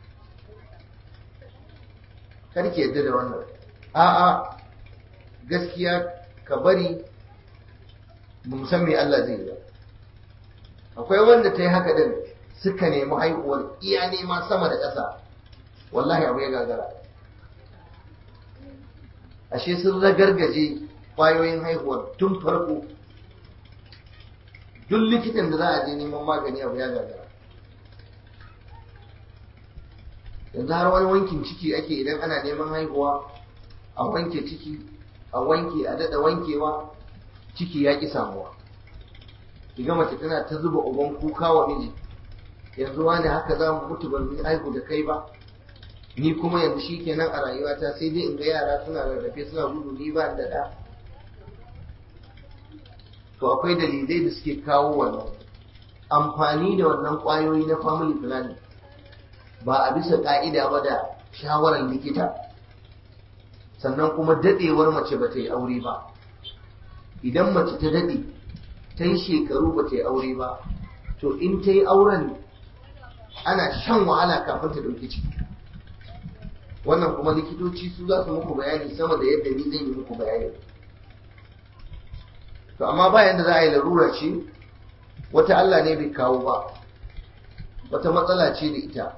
karki yadda da wannan a'a gaskiya ka bari ba san me Allah zai yi akwai wanda ta yi haka din suka nemi haihuwar iya nema sama da ƙasa wallahi abu ya gagara ashe sun ragargaje ƙwayoyin haihuwar tun farko duk likitan da za a je neman magani abu ya gagara yanzu har wani wankin ciki ake idan ana neman haihuwa a wanke ciki a wanke a daɗa wankewa ciki ya ƙi samuwa kiga mace tana ta zuba uban kuka wa miji yanzu wani haka za mu mutu ban yi haihu da kai ba ni kuma yanzu shi kenan a rayuwata sai dai in ga yara suna rarrafe suna gudu ni ba da ɗa to akwai dalilai da suke kawo wannan amfani da wannan ƙwayoyi na family planning ba a bisa ƙa'ida ba da shawarar likita sannan kuma daɗewar mace ba ta yi aure ba idan mace ta daɗe ta yi shekaru ba ta yi aure ba to in ta yi auren ana shan wahala kafin ta ɗauki ciki wannan kuma likitoci su za su muku bayani sama da yadda ni zan yi muku bayani to amma bayan da za a yi larura ce wata Allah ne bai kawo ba wata matsala ce da ita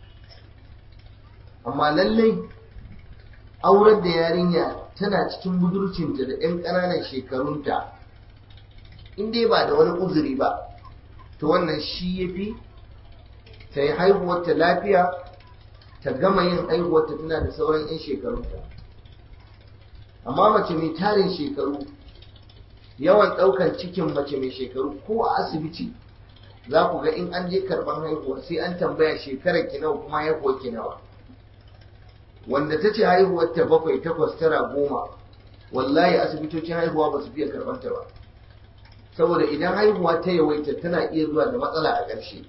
amma lallai aurar da yarinya tana cikin budurcinta da 'yan ƙananan shekarunta in dai ba da wani uzuri ba to wannan shi ya fi ta yi haihuwarta lafiya ta gama yin haihuwarta tana da sauran 'yan shekarunta amma mace mai tarin shekaru yawan ɗaukar cikin mace mai shekaru ko a asibiti za ku ga in an je karɓar haihuwa sai an tambaya shekarar ki nawa kuma haihuwar ki nawa wanda ta ce haihuwar ta bakwai takwas tara goma wallahi asibitocin haihuwa ba su fiye karɓar ta ba saboda idan haihuwa ta yawaita tana iya zuwa da matsala a ƙarshe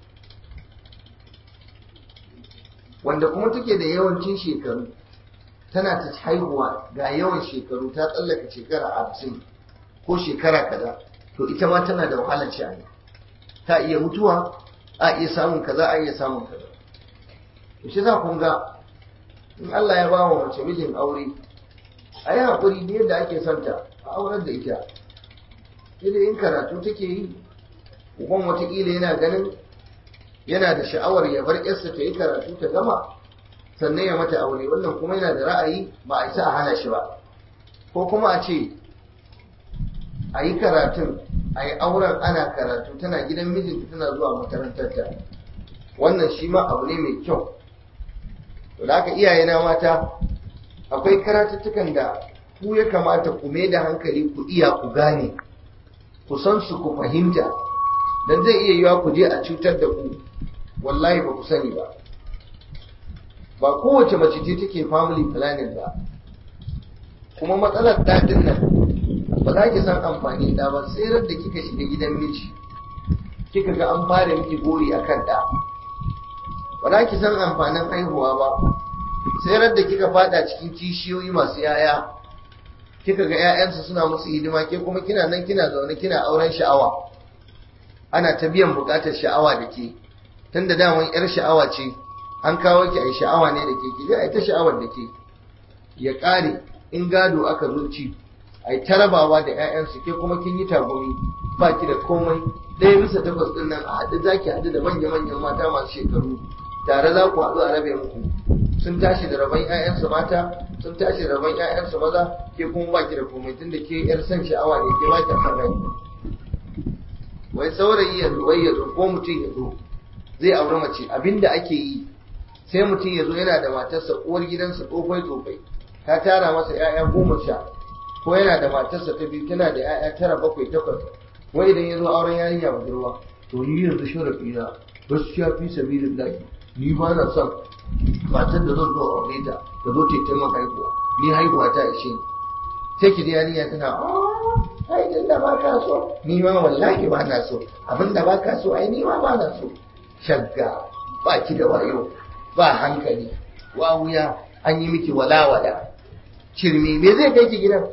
wanda kuma take da yawancin shekaru tana ta haihuwa ga yawan shekaru ta tsallaka shekara hamsin ko shekara kaza to ita ma tana da wahalar sha'ani ta iya mutuwa a iya samun kaza a iya samun kaza to shi za kun ga in Allah ya ba wa mace mijin aure a yi haƙuri da yadda ake santa a aurar da ita idan in karatu take yi uban watakila yana ganin yana da sha'awar ya bar yarsa ta yi karatu ta gama sannan ya mata aure wannan kuma yana da ra'ayi ba a isa a hana shi ba ko kuma a ce a yi karatun a yi auren ana karatu tana gidan mijinta tana zuwa makarantarta wannan shi ma abu ne mai kyau to da haka iyayena mata akwai karatuttukan da ku ya kamata ku mai da hankali ku iya ku gane ku san su ku fahimta dan zai iya yiwa ku je a cutar da ku wallahi ba ku sani ba ba kowace mace ce take family planning ba kuma matsalar daɗin nan ba za ki san amfani da ba sai da kika shiga gidan miji kika ga an fara miki gori akan da ba za ki san amfanin haihuwa ba sai da kika fada cikin kishiyoyi masu yaya kika ga 'ya'yansu suna musu hidima ke kuma kina nan kina zaune kina auren sha'awa ana ta biyan bukatar sha'awa da ke tunda daman yar sha'awa ce an kawo ki a sha'awa ne da ke ki je a ta sha'awar da ke ya ƙare in gado aka zo ci a yi tarabawa da 'ya'yansu ke kuma kin yi tagumi ba ki da komai ɗaya bisa takwas ɗin nan a haɗu za ki haɗu da manya-manyan mata masu shekaru tare za ku haɗu a rabe muku sun tashi da rabon 'ya'yansu mata sun tashi da rabon 'ya'yansu maza ke kuma ba ki da komai tunda ke 'yar son sha'awa ne ke ba ki san rai wai saurayi ya zo wai ya zo ko mutum ya zo zai auri mace abinda ake yi sai mutum ya zo yana da matarsa uwar gidansa tsofai tsofai ta tara masa 'ya'ya goma sha ko yana da matarsa ta biyu tana da 'ya'ya tara bakwai takwas wai idan ya zo auren yarinya budurwa to ni yanzu sharafi na gaskiya fi sabilillahi ni ba na son matar da zan zo aure ta da zo ta yi haihuwa ni haihuwa ta ishe ni sai ki yarinya tana ai din da ba ka so ni ma wallahi ba na so abin da ba ka so ai ni ma ba na so shagga ba ki da wayo ba hankali wa wuya an yi miki walawala cirmi me zai kai ki gidan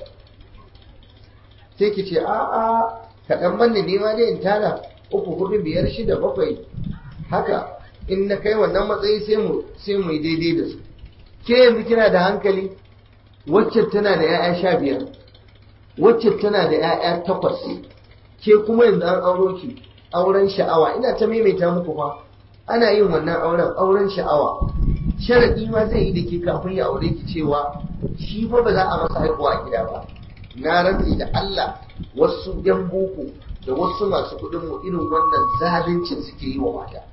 sai ki ce a a kaɗan banne ne ma dai in tara uku hudu biyar shida bakwai haka in na kai wannan matsayi sai mu sai mu yi daidai da su ke yanzu kina da hankali wacce tana da 'ya'ya sha biyar wacce tana da 'ya'ya takwas ke kuma yanzu an auro ki auren sha'awa ina ta maimaita muku fa ana yin wannan auren auren sha'awa sharadi ma zai yi da ke kafin ya aure ki cewa shi fa ba za a masa haihuwa a gida ba na rantsi da Allah wasu yan boko da wasu masu kuɗin mu irin wannan zaluncin suke yi wa mata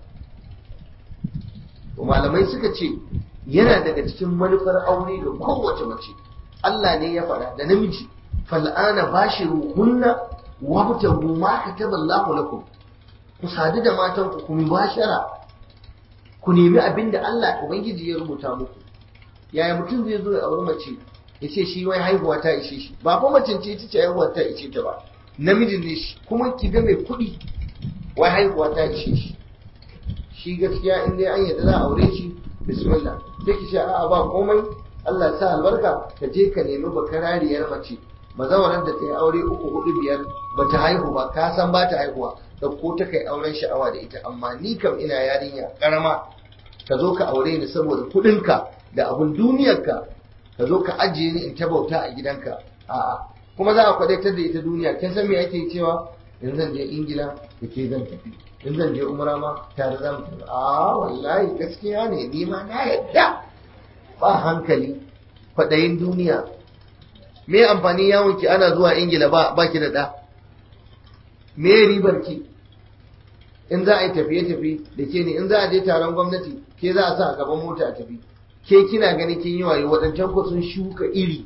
malamai suka ce yana daga cikin manufar aure ga kowace mace Allah ne ya faɗa da namiji fal'ana bashiru hunna wabtagu ma kataba Allahu lakum ku sadu da matan ku kuma bashara ku nemi abin da Allah ubangiji ya rubuta muku yaya mutum zai zo ya auri mace ya ce shi wai haihuwa ta ishe shi ba fa mace ce ce haihuwa ta ishe ta ba namijin ne shi kuma ki ga mai kuɗi wai haihuwa ta ishe shi shi gaskiya in dai an yadda za a aure shi bismillah sai ki ce a'a ba komai Allah sa albarka ka je ka nemi bakarariyar mace mazawarar da ta yi aure uku hudu biyar ba ta haihu ba ka san ba ta haihuwa ɗauko ta kai auren sha'awa da ita amma ni kam ina yarinya ƙarama ka zo ka aure ni saboda kuɗinka da abun duniyarka ka zo ka ajiye ni in ta bauta a gidanka a'a kuma za a kwadaitar da ita duniya kin san me ake cewa in zan je ingila da ke zan tafi in zan je umra ma tare za mu tafi a wallahi gaskiya ne ni ma na yadda ba hankali kwaɗayin duniya me amfani yawon ki ana zuwa ingila ba ba ki da ɗa me ribar ki in za a yi tafiye-tafiye da ke ne in za a je taron gwamnati ke za a sa a gaban mota a tafi ke kina gani kin yi wayo waɗancan ku sun shuka iri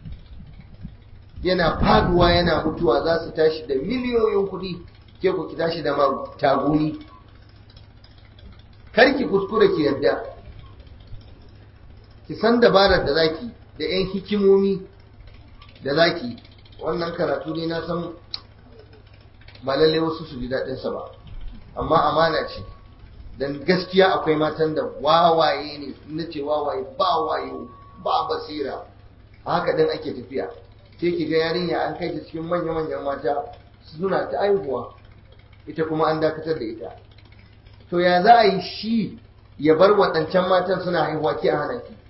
yana faduwa yana mutuwa za su tashi da miliyoyin kuɗi ke ku ki tashi da taguni kar ki kuskure ki yadda ki san dabarar da zaki da 'yan hikimomi da zaki wannan karatu ne na san ba lalle wasu su ji daɗinsa ba amma amana ce dan gaskiya akwai matan da wawaye ne na ce wawaye ba wayo ba basira haka din ake tafiya sai ki ga yarinya an kai ta cikin manya-manyan mata suna ta aihuwa ita kuma an dakatar da ita to ya za a yi shi ya bar waɗancan matan suna haihuwa ki a hana ki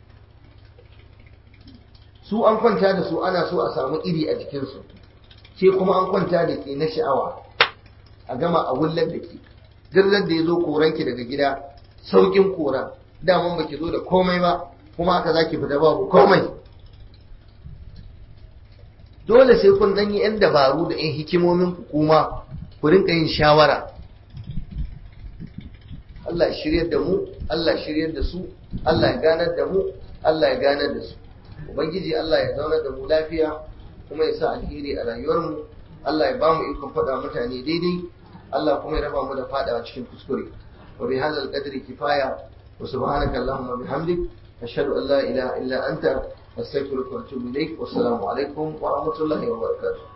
su an kwanta da su ana so a samu iri a jikinsu ke kuma an kwanta da ke na sha'awa a gama a wullar da ke duk da ya zo koranki daga gida saukin kora daman baki zo da komai ba kuma haka zaki fita babu komai dole sai kun ɗan yi 'yan dabaru da 'yan hikimomin ku kuma ku rinka yin shawara Allah ya shiryar da mu Allah ya shiryar da su Allah ya ganar da mu Allah ya ganar da su ubangiji Allah ya zauna da mu lafiya kuma ya sa alheri a rayuwarmu Allah ya ba mu ikon faɗa mutane daidai Allah kuma ya raba mu da fadawa cikin kuskure wa bi hadzal qadri kifaya wa subhanaka allahumma bihamdik ashhadu an la ilaha illa anta astaghfiruka wa atubu ilaik wa assalamu alaikum wa rahmatullahi wa barakatuh